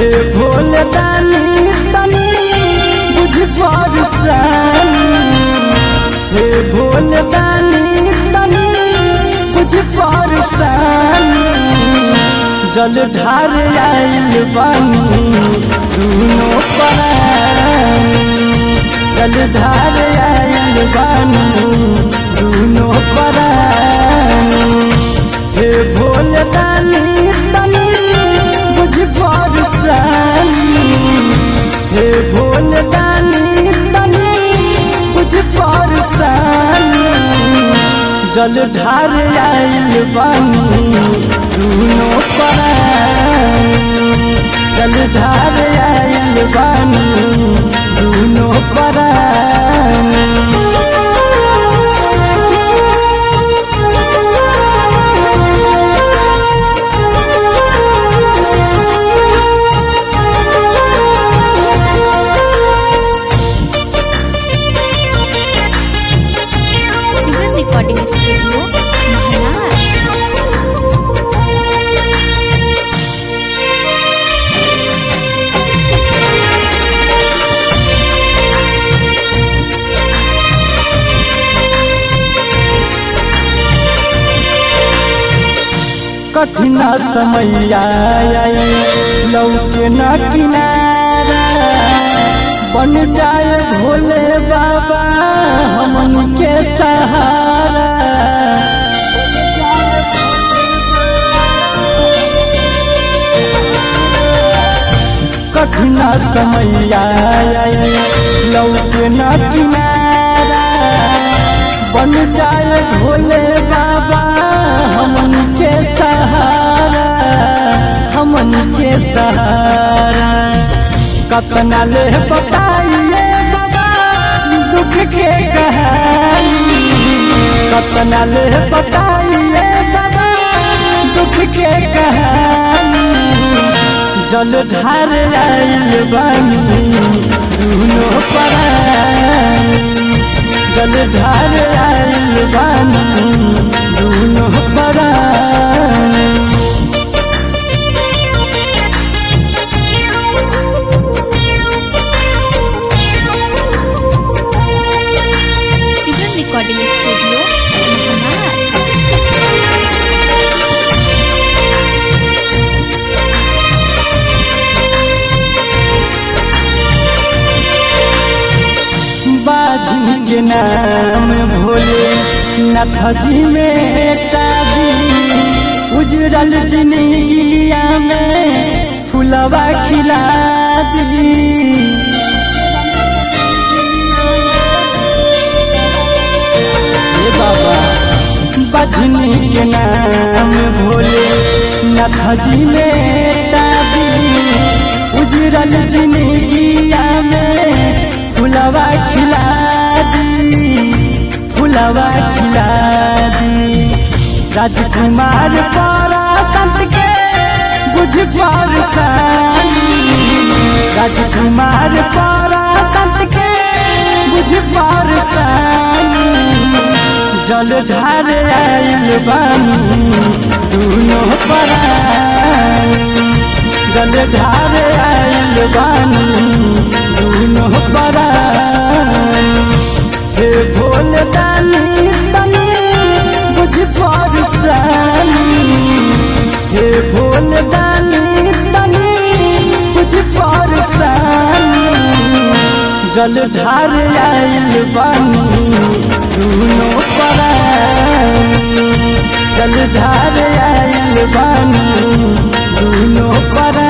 हे भोले दानी तनी बुझ परसानी हे भोले दानी तनी बुझ परसानी जल ढार आइल बानी दूनो परानी जल ढार आइल बानी दूनो परानी हे भोले दानी तनी बुझ परसानी हे भोले दानी तनी बुझ परसानी जल ढार आइल बानी दूनो परानी जल ढार आइल बानी दूनो परानी सिमरन रिकॉर्डिंग स्टूडियो महाराज कठिन समय आए लौके न किनारा बन जाए भोले बाबा हमन के सहारा कठिन समय आए लौके न किनारा बन जाए भोले बाबा हमन के सहारा हमन के सहारा कतना ले बताइए बाबा दुख के कहानी कतना ले बताइए बाबा दुख के कहानी जल ढार आइल बानी दूनो परानी जल ढार आइल बानी दूनो परानी सिमरन रिकॉर्डिंग स्टूडियो महाराज बाजी के नाम भोले नाथ जी में तादी उजरल जिंदगिया में फुलवा खिला दी हे बाबा बजनी के नाम भोले नाथ जी में दादी उजरल जिंदगिया में फुलवा खिला दी फुलवा खिला दी राजकुमार पारा संत के बुझ परसानी राजकुमार पारा संत के बुझ परसानी जल ढार आइल बानी दूनो परानी जल ढार आइल बानी दूनो परानी हे भोले दानी तनी बुझ परसानी हे भोले दानी तनी बुझ परसानी जल ढार आइल बानी दूनो परानी जल ढार आइल बानी दूनो परानी